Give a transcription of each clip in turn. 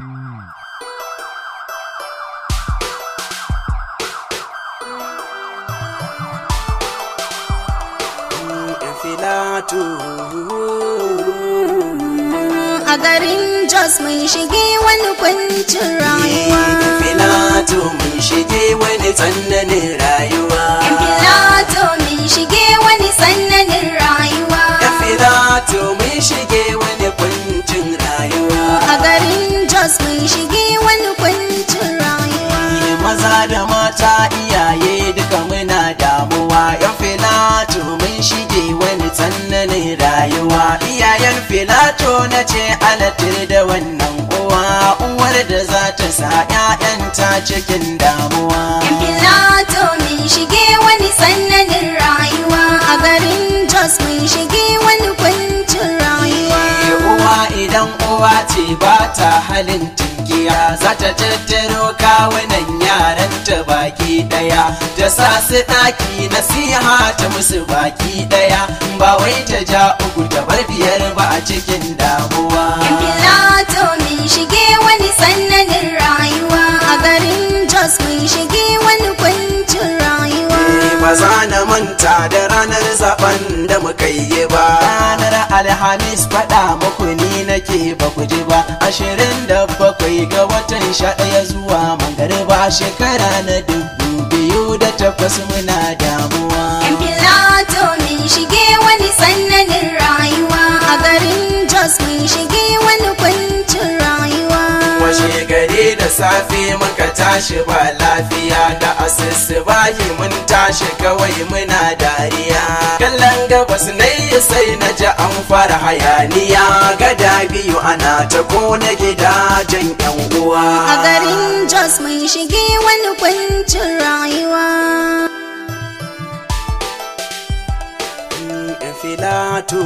Filatu A garin Jos mun shige wani kwancin rayuwa. Filatu mun shige wani tsananin rayuwa Yan Filato mun shige wani sannanin rayuwa. Filatu mun shige wani kwancin rayuwa A garin Jos mun shige wani kwancin rayuwa. maza da mata iyaye duka muna damuwa yan filato mun shige wani tsananin rayuwa iyayen filato na ce alatir da wannan uwa uwar da za ta sa 'ya'yanta cikin damuwa Yan Filato mun shige wani sannanin rayuwa. A garin Jos mun shige wani kwancin rayuwa. uwa idan uwa ce ba ta halin tunkiya za ta tattaro kawunan yaranta baki daya ta sa su ɗaki nasiha ta musu baki daya ba wai ta ja uku ta bar biyar ba a cikin damuwa Yan Filato mun shige wani sannanin rayuwa. A garin Jos mun shige wani kwancin rayuwa. ba za na manta da ranar zaben da muka yi ba ranar alhamis faɗa muku ni nake ba ku ji ba ashirin da bakwai ga watan sha ɗaya zuwa magariba shekara na dubu biyu da takwas muna damuwa Yan Filato mun shige wani sannanin rayuwa. A garin Jos mun shige wani kwancin rayuwa. washe gari da safe muka tashi ba lafiya da asusu bayi mun tashi kawai muna dariya kallon gabas na yi sai na ji an fara hayaniya gada biyu ana ta kona gidajen yan uwa A garin Jos mun shige wani kwancin rayuwa. Yan filatu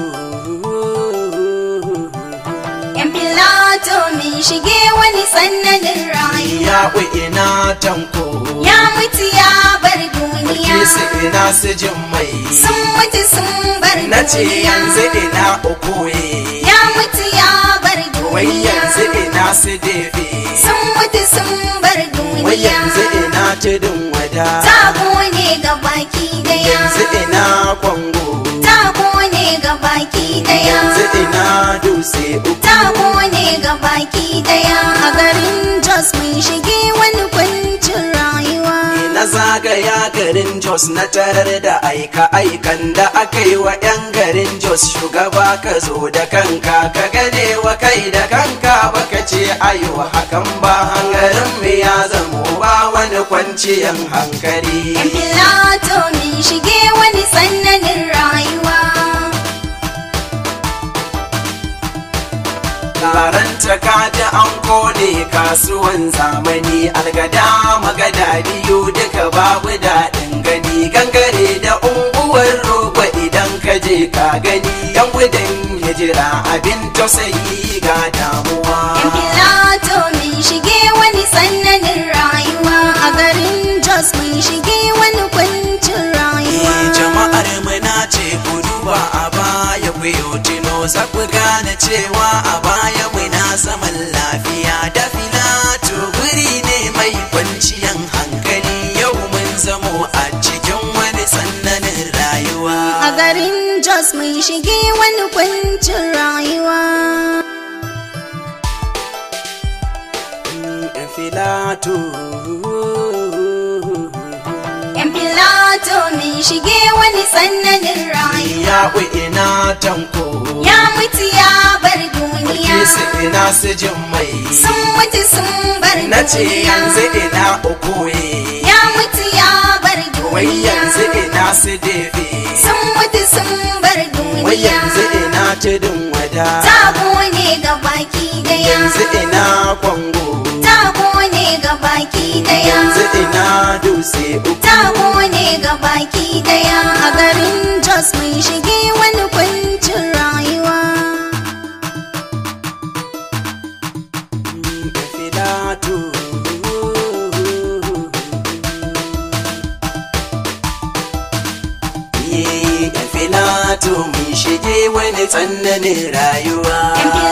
Yan Filato mun shige wani sannanin rayuwa. ya ina tanko Ya mutu ya bar duniya. Kisi ina su jin mai Sun mutu sun bar na ce duniya. yanzu ina ukoye Ya mutu ya bar wai duniya. yanzu ina su defe Sun mutu sun bar wai duniya. yanzu ina tudun wada Ta kone ga baki daya. yanzu ina kwango Ta kone ga baki daya. yanzu ina dutse uku Ta kone ga baki daya. A garin Jos mun shige wani kwancin rayuwa. na zagaya garin jos na tarar da aika-aikan da aka yi wa 'yan garin jos shugaba ka zo da kanka ka gane wa kai da kanka baka ce ayo hakan ba hangarin mu ya zamo ba wani kwanciyan hankali Yan Filato mun shige wani sannanin rayuwa. Karanta kaji an kone kasuwan zamani algada magada biyu duka babu daɗin gani gangare da unguwar roba idan ka je ka gani yan gudun hijira abin tausayi ga damuwa Yan Filato mun shige wani sannanin rayuwa. A garin Jos mun shige wani kwancin rayuwa. Eh, jama'ar muna ce ku duba a baya ku yi tuno za ku gane cewa a baya muna zaman lafiya da filato guri ne mai kwanciyan hankali yau mun zamo a cikin wani sannanin rayuwa A garin Jos mun shige wani kwancin rayuwa. Mm, filato Yan Filato mun shige wani sannanin rayuwa. ya ina tanko Ya mutu ya bar duniya. Kisi ina su jin mai Sun mutu sun bar na ce duniya. yanzu ina ukoye Ya mutu ya bar wai duniya. yanzu ina su defe Sun mutu sun bar wai duniya. yanzu ina tudun wada Ta kone ga baki daya. yanzu ina kwango Ta kone ga baki daya. yanzu ina dutse uku Ta kone ga baki daya. A garin Jos mun shige wani kwancin rayuwa. Mm, filato Ye, filato mun shige wani tsananin rayuwa Yan